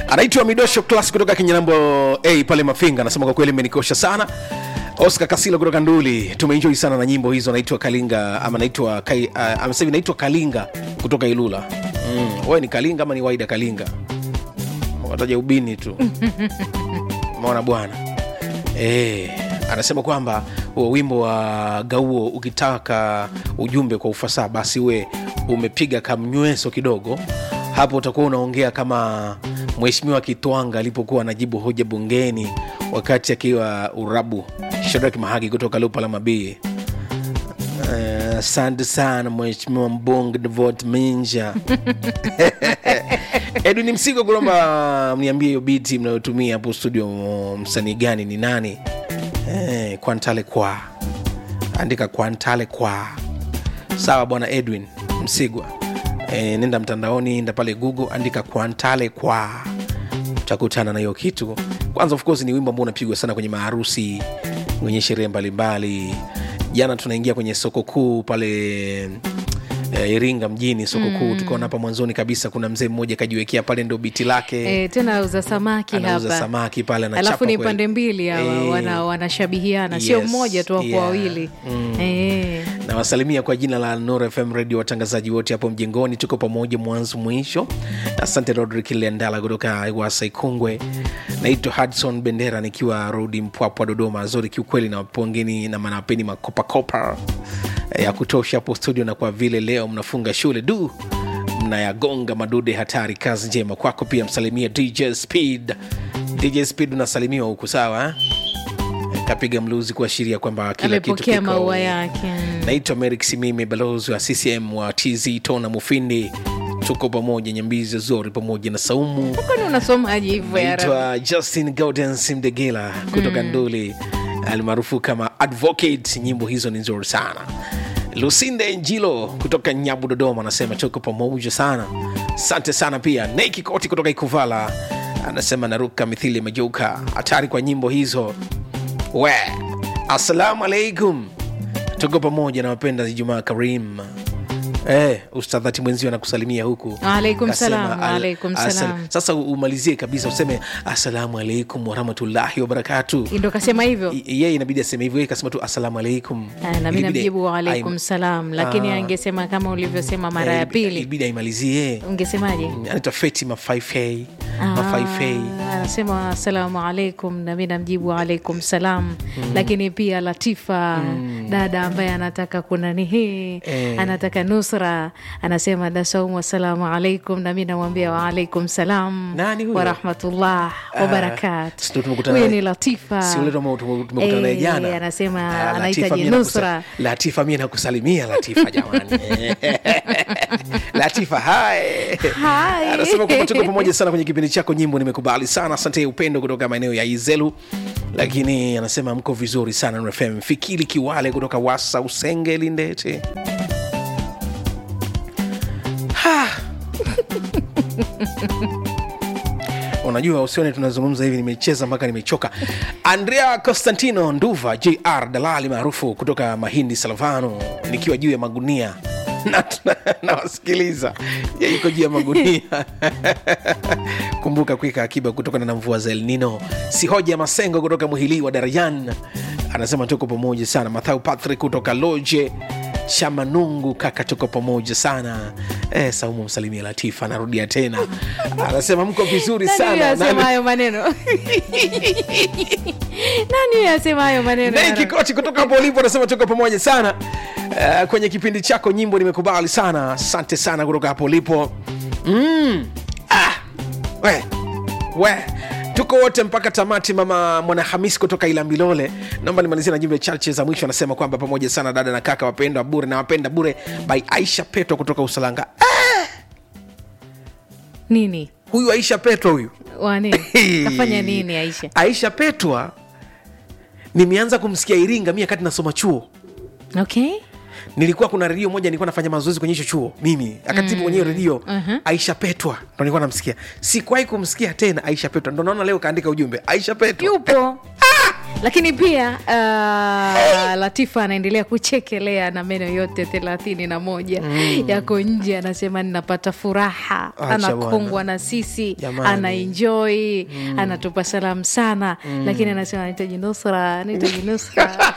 anaitwa midosho class kutoka kinyanambo a pale mafinga anasema kwa kweli imenikosha sana oscar kasilo kutoka nduli tumeenjoi sana na nyimbo hizo naitwa kalinga ama naitwa kai, uh, amesema hivi naitwa kalinga kutoka ilula mm. wewe ni kalinga ama ni waida kalinga wataja ubini tu maona bwana e, anasema kwamba huo wimbo wa gauo ukitaka ujumbe kwa ufasaha basi we umepiga kamnyweso kidogo hapo utakuwa unaongea kama mheshimiwa kitwanga alipokuwa anajibu hoja bungeni wakati akiwa urabu shadraki mahagi kutoka lupa la mabii asante uh, sana mheshimiwa mbunge devot minja edwin msigo kulomba mniambie hiyo biti mnayotumia hapo studio msanii gani ni nani eh, kwantale kwa andika kwantale kwa sawa bwana edwin msigwa e, nenda mtandaoni nda pale google andika kwantale kwa utakutana na hiyo kitu kwanza of course ni wimbo ambao unapigwa sana kwenye maharusi kwenye sherehe mbalimbali jana tunaingia kwenye soko kuu pale eh, iringa mjini soko kuu mm. tukaona hapa mwanzoni kabisa kuna mzee mmoja kajiwekea pale ndo biti lake E, tena auza samaki anauza hapa samaki pale anachapa alafu ni kweli. pande mbili hawa Eh, wana, wanashabihiana sio yes, mmoja tu wako yeah. wawili Eh. nawasalimia kwa jina la Nuru FM radio watangazaji wote hapo mjengoni tuko pamoja mwanzo mwisho asante rodrik liandala kutoka wasa ikungwe naitwa hudson bendera nikiwa rodi mpwapwa dodoma zori kiukweli na wapongeni na manapeni makopakopa eh, ya kutosha hapo studio na kwa vile leo mnafunga shule du mnayagonga madude hatari kazi njema kwako pia msalimia dj speed dj speed unasalimiwa huku sawa eh? kapiga mluzi kuashiria kwamba kila kitu amepokea kiko maua yake naitwa merik simimi balozi wa ccm wa tz tona mufindi tuko pamoja nyambizi zori pamoja na saumu kwani unasomaji hivyo ya Rabi? naitwa justin gaudens mdegela kutoka mm. nduli almaarufu kama advocate nyimbo hizo ni nzuri sana lusinde njilo kutoka nyabu dodoma anasema tuko pamoja sana asante sana pia neki koti kutoka ikuvala anasema naruka mithili majeuka hatari kwa nyimbo hizo we assalamu alaikum tuko pamoja na wapenda ijumaa karim Eh, ustadhati mwenzio anakusalimia huku Waalaikum Kasema, salam, al- waalaikum asal- salam. sasa umalizie kabisa useme assalamu alaikum warahmatullahi wabarakatu ndo kasema hivyo I- yeye inabidi aseme hivyo yeye kasema tu assalamu alaikum Ah, na mi Ilibidi- namjibu waalaikum aim- salam lakini Ah. angesema kama ulivyosema mara eh, ya ilibidi- pili ilibidi aimalizie ungesemaje anaitwa feti mafaifei Ah, mafaifei anasema asalamu alaikum nami namjibu alaikum salam lakini pia latifa dada ambaye anataka kunanihi Eh. anataka nusra anasema dasaumu assalamu alaikum nami namwambia waalaikum salam Nani huyo? warahmatullah wabarakatu si ndo tumekutana huyo naye- ni latifa si ule tume- tume- tumekutana naye Eh, jana anasema Ah, Latifa, anahitaji mie nakusa- nusra latifa mie nakusalimia latifa jamani latifa hai Hai. anasema kwamba tuko pamoja sana kwenye kipindi chako nyimbo nimekubali sana asante upendo kutoka maeneo ya izelu lakini anasema mko vizuri sana Nuru fm fikiri kiwale kutoka wasa usenge lindete Ha. unajua usione tunazungumza hivi nimecheza mpaka nimechoka andrea constantino nduva jr dalali maarufu kutoka mahindi salvano nikiwa juu ya magunia Na- na- nawasikiliza Ya iko juu ya magunia kumbuka kuika akiba kutokana na mvua za elnino si hoja ya masengo kutoka muhili wa darajan anasema tuko pamoja sana mathau patrick kutoka loje shamanungu kaka tuko pamoja sana eh, saumu msalimia latifa anarudia tena anasema mko vizuri nani huyo sana asema Nani- hayo maneno nani huyo asema hayo maneno Nei Kikoti kutoka hapo ulipo anasema tuko pamoja sana uh, kwenye kipindi chako nyimbo nimekubali sana asante sana kutoka hapo ulipo mm. ah. we. We. tuko wote mpaka tamati mama mwanahamisi kutoka ilambilole naomba nimalizie na jumbe chache za mwisho anasema kwamba pamoja sana dada na kaka wapendwa bure na wapenda bure by aisha petro kutoka usalanga ah, nini huyu aisha petro huyu wani kafanya nini aisha aisha petwa nimeanza kumsikia iringa mi wakati nasoma chuo okay nilikuwa kuna redio moja nilikuwa nafanya mazoezi kwenye hicho chuo mimi akatibu kwenye hiyo redio Mhm. aisha petwa ndo nilikuwa namsikia sikuwahi kumsikia tena aisha petwa ndo naona leo kaandika ujumbe aisha petwa yupo lakini pia uh, latifa anaendelea kuchekelea na meno yote thelathini na moja yako nje anasema ninapata furaha Acha anakongwa bwana. na sisi Jamani. anaenjoi anatupa salamu sana lakini anasema nahitaji nusra nahitaji nusra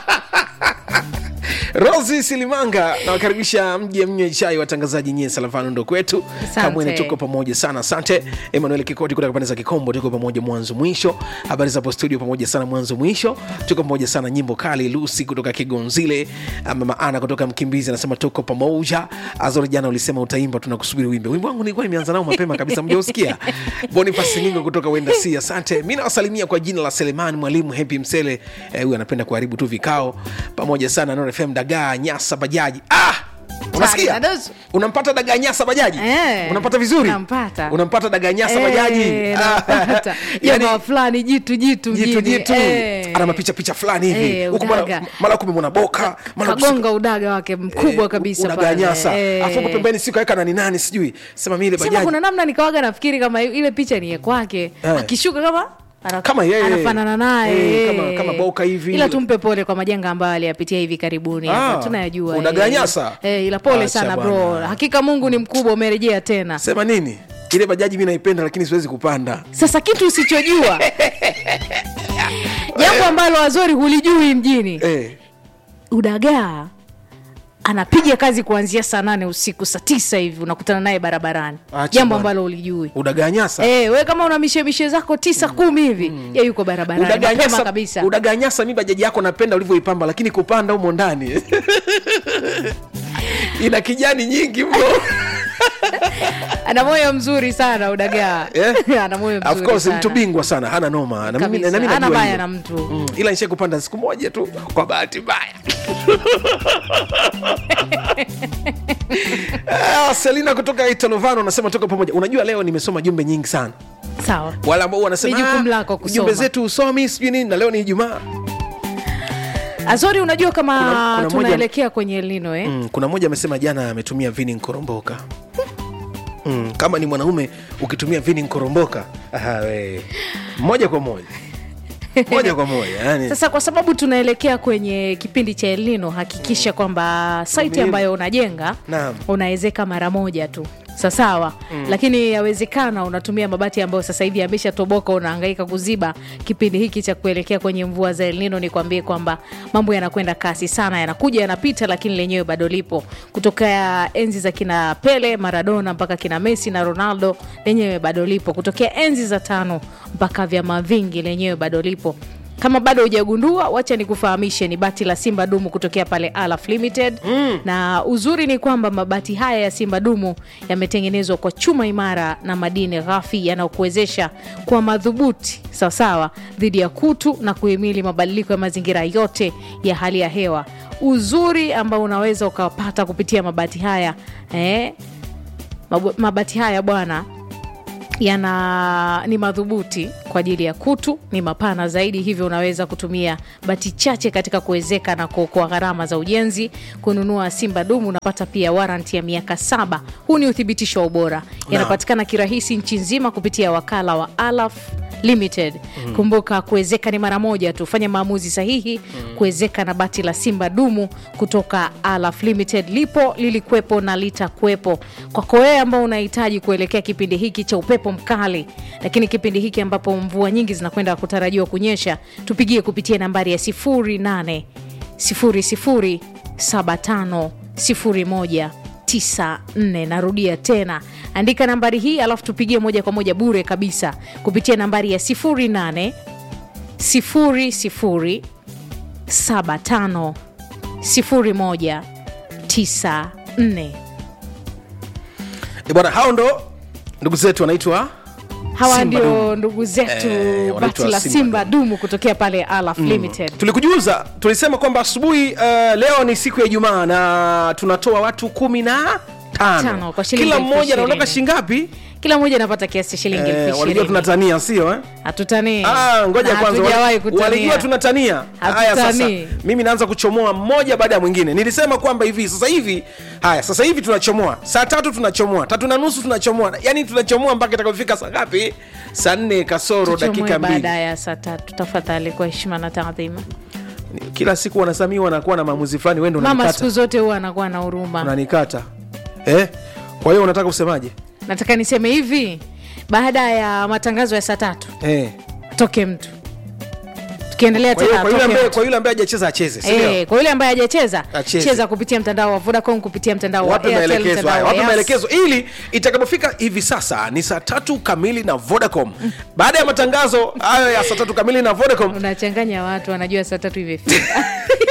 rosi silimanga nawakaribisha mje mnywe chai watangazaji nyie salavano ndo kwetu Asante. kamwene tuko pamoja sana asante emanuel kikoti kutoka pande za kikombo tuko pamoja mwanzo mwisho habari zapo studio pamoja sana mwanzo mwisho tuko pamoja sana nyimbo kali lusi kutoka kigonzile mama ana kutoka mkimbizi anasema tuko pamoja azori jana ulisema utaimba tunakusubiri wimbe wimbo wangu nilikuwa nimeanza nao mapema kabisa mjausikia bonifasi ningo kutoka wenda si asante mi nawasalimia kwa jina la selemani mwalimu hepi msele Eh, huyu anapenda kuharibu tu vikao pamoja sana Nuru fm dagaa nyasa bajaji ah! unasikia Dadozo. unampata dagaa nyasa bajaji Eh, unampata vizuri nampata. unampata dagaa nyasa Eh, bajaji nampata. yani, jamaa fulani jitu jitu jitu mjini. jitu Eh. ana mapicha picha fulani hivi Eh, huku mara- udaga. mara kumemwona boka mara kagonga udaga wake mkubwa Eh, kabisa udagaa pale. nyasa Eh. afu huko pembeni si kaweka nani nani sijui sema mi ile sema bajaji kuna namna nikawaga nafikiri kama ile picha ni ya kwake Eh. akishuka kama ana- Kama yeye. anafanana naye Eh, kama- kama Boka hivi. ila tumpe pole kwa majanga ambayo aliyapitia hivi karibuni Ah, hapa tunayajua udagaa eh. nyasa? eh, ila pole Acha sana bro bwana. hakika mungu ni mkubwa umerejea tena sema nini ile bajaji mi naipenda lakini siwezi kupanda sasa kitu usichojua jambo ambalo wazori hulijui mjini eh. udagaa anapiga kazi kuanzia saa nane usiku saa tisa hivi unakutana naye barabarani Acha jambo bwana. ambalo ulijui udagaa nyasa Eh, we kama una mishemishe zako tisa kumi hivi ye yuko barabarani Udagaa mapema nyasa- kabisa udagaa nyasa mi bajaji yako napenda ulivyoipamba lakini kupanda humo ndani ina kijani nyingi mno ana moyo mzuri sana udagaa Eh? ana moyo of mzuri course sana. mtu bingwa sana hana noma na mimi, Kabisa. na mimi Hana najua baya hiyo. na mtu. mm. ila nishe kupanda siku moja tu kwa bahati mbaya Ah, selina kutoka italovano anasema toka pamoja unajua leo nimesoma jumbe nyingi sana sawa wala ambao wanasema Ni jukumu "Ah, lako kusoma." jumbe zetu usomi sijui nini na leo ni ijumaa azori unajua kama Kuna- kuna moja- tunaelekea kwenye elnino eh? mm, kuna mmoja amesema jana ametumia vini nkoromboka mm, kama ni mwanaume ukitumia vini nkoromboka aha, we. moja kwa moja moja kwa moja yani. sasa kwa sababu tunaelekea kwenye kipindi cha elnino hakikisha kwamba saiti Uvumilivu. ambayo unajenga Naam. unawezeka mara moja tu sasawa mm. lakini yawezekana unatumia mabati ambayo sasa hivi yameshatoboka unahangaika kuziba kipindi hiki cha kuelekea kwenye mvua za elnino nikwambie kwamba mambo yanakwenda kasi sana yanakuja yanapita lakini lenyewe bado lipo kutokea enzi za kina pele maradona mpaka kina messi na ronaldo lenyewe bado lipo kutokea enzi za tano mpaka vyama vingi lenyewe bado lipo kama bado hujagundua wacha nikufahamishe ni bati la simba dumu kutokea pale alaf limited mm. na uzuri ni kwamba mabati haya ya simba dumu yametengenezwa kwa chuma imara na madini ghafi yanayokuwezesha kuwa madhubuti sawasawa dhidi ya kutu na kuhimili mabadiliko ya mazingira yote ya hali ya hewa uzuri ambao unaweza ukapata kupitia mabati haya eh, mab- mabati haya bwana yana ni madhubuti kwa ajili ya kutu ni mapana zaidi hivyo unaweza kutumia bati chache katika kuwezeka na kuokoa gharama za ujenzi kununua simba dumu unapata pia waranti ya miaka saba huu ni uthibitisho wa ubora yanapatikana kirahisi nchi nzima kupitia wakala wa alaf limited mm. kumbuka kuwezeka ni mara moja tu fanya maamuzi sahihi mm. kuwezeka na bati la simba dumu kutoka alaf limited lipo lilikuwepo na litakuwepo kwako wewe ambao unahitaji kuelekea kipindi hiki cha upepo mkali lakini kipindi hiki ambapo mvua nyingi zinakwenda kutarajiwa kunyesha tupigie kupitia nambari ya 08 00 75 01 94 narudia tena andika nambari hii alafu tupigie moja kwa moja bure kabisa kupitia nambari ya 08 00 75 01 94 Eh, bwana hao ndo ndugu zetu wanaitwa hawa Simba ndio Dumu. ndugu zetu Eh, bati wanaitwa la Simba simba dumu kutokea pale alaf limited tulikujuza tulisema kwamba asubuhi uh, leo ni siku ya ijumaa na tunatoa watu kumi na tano Tano, kwa shilingi kila elfu mmoja anaondoka ishirini. shingapi kila mmoja anapata kiasi cha shilingi Eh, elfu walijua ishirini tunatania sio eh? hatutanii Ah, ngoja Na kwanza hatujawahi wali- walijua kutania tunatania haya sasa Hatutanii. mimi naanza kuchomoa mmoja baada ya mwingine nilisema kwamba hivi sasa hivi haya sasa hivi tunachomoa saa tatu tunachomoa tatu na nusu tunachomoa yani tunachomoa mpaka itakapofika saa ngapi saa nne kasoro Tuchomoe dakika mbili baada ya saa tatu tafadhali kwa heshima na taadhima kila siku wanasamii wanakuwa na maamuzi fulani wendo mama unanikata siku zote huwa anakuwa na huruma unanikata eh? kwa hiyo unataka kusemaje nataka niseme hivi baada ya matangazo ya saa tatu eh. atoke mtu tukiendelea kwa hiyo tena kwa yule atoke ambaye mtu. kwa yule ambaye hajacheza acheze si ndio? Eh, kwa yule ambaye hajacheza Acheze. cheza kupitia mtandao wa vodacom kupitia mtandao wa wape Airtel, maelekezo mtandao haya wa wape Yas. maelekezo ili itakapofika hivi sasa ni saa tatu kamili na vodacom baada ya matangazo hayo ya saa tatu kamili na vodacom unachanganya watu wanajua saa tatu imefika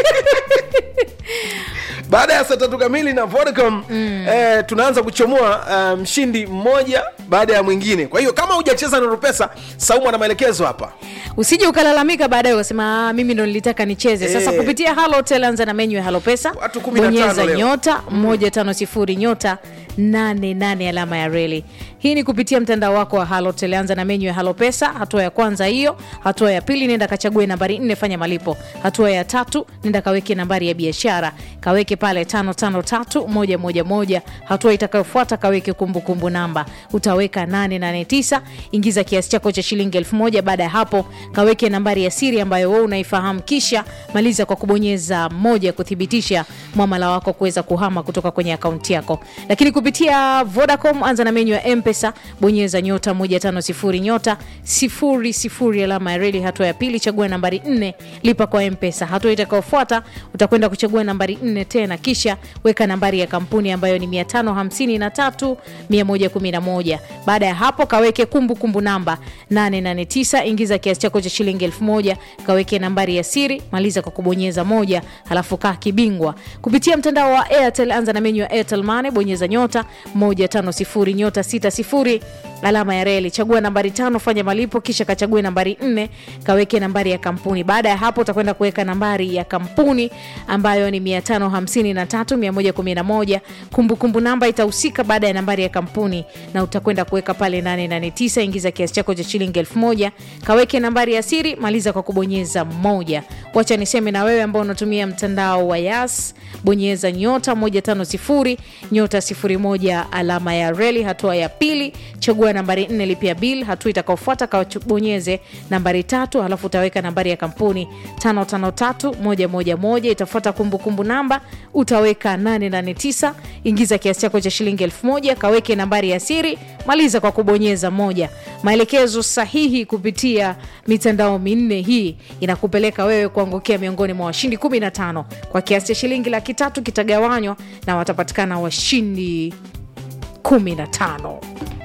baada ya saa tatu kamili na vodacom eh, tunaanza kuchomoa eh, mshindi mmoja baada ya mwingine kwa hiyo kama hujacheza na rupesa saumu ana maelekezo hapa usije ukalalamika baadaye ukasema "Ah, mimi ndo nilitaka nicheze sasa Eh. kupitia halotel anza na menyu ya halopesa Watu 15 bonyeza leo. nyota moja tano sifuri nyota nane nane alama ya reli hii ni kupitia mtandao wako wa halotel anza na menyu ya halopesa hatua ya kwanza hiyo hatua ya pili nenda kachague nambari nne fanya malipo hatua ya tatu nenda kaweke nambari ya biashara kaweke pale tano tano tatu moja moja moja hatua itakayofuata kaweke kumbukumbu namba utaweka 889 ingiza kiasi chako cha shilingi elfu moja baada ya hapo kaweke nambari ya siri ambayo wewe unaifahamu kisha maliza kwa kubonyeza moja kuthibitisha mwamala wako kuweza kuhama kutoka kwenye akaunti yako lakini kupitia vodacom anza na menyu ya mpesa bonyeza nyota 150 nyota 00 alama ya reli hatua ya pili chagua nambari 4 lipa kwa mpesa hatua itakayofuata utakwenda kuchagua nambari 4 tena kisha weka nambari ya kampuni ambayo ni 553 111 baada ya hapo kaweke kumbukumbu kumbu namba 889 ingiza kiasi chako cha shilingi 1000 kaweke nambari ya siri maliza kwa kubonyeza moja halafu kaa kibingwa kupitia mtandao wa airtel anza na menyu ya airtel mane bonyeza nyota 150 nyota 60 alama ya reli chagua nambari tano fanya malipo kisha kachague nambari nne kaweke nambari ya kampuni baada ya hapo utakwenda kuweka nambari ya kampuni ambayo ni 553111 kumbukumbu namba itahusika baada ya nambari ya kampuni na utakwenda kuweka pale 889 ingiza kiasi chako cha shilingi 1000 kaweke nambari ya siri maliza kwa kubonyeza moja wacha niseme na wewe ambao unatumia mtandao wa yas bonyeza nyota 150 nyota 01 alama ya reli hatua ya pili chagua nambari 4 lipia bil hatua itakaofuata kabonyeze nambari tatu halafu utaweka nambari ya kampuni 553111 itafuata kumbukumbu namba utaweka 889 ingiza kiasi chako cha shilingi 1000 kaweke nambari ya siri maliza kwa kubonyeza moja maelekezo sahihi kupitia mitandao minne hii inakupeleka wewe kuangukia miongoni mwa washindi 15 kwa kiasi cha shilingi laki tatu kitagawanywa na watapatikana washindi 15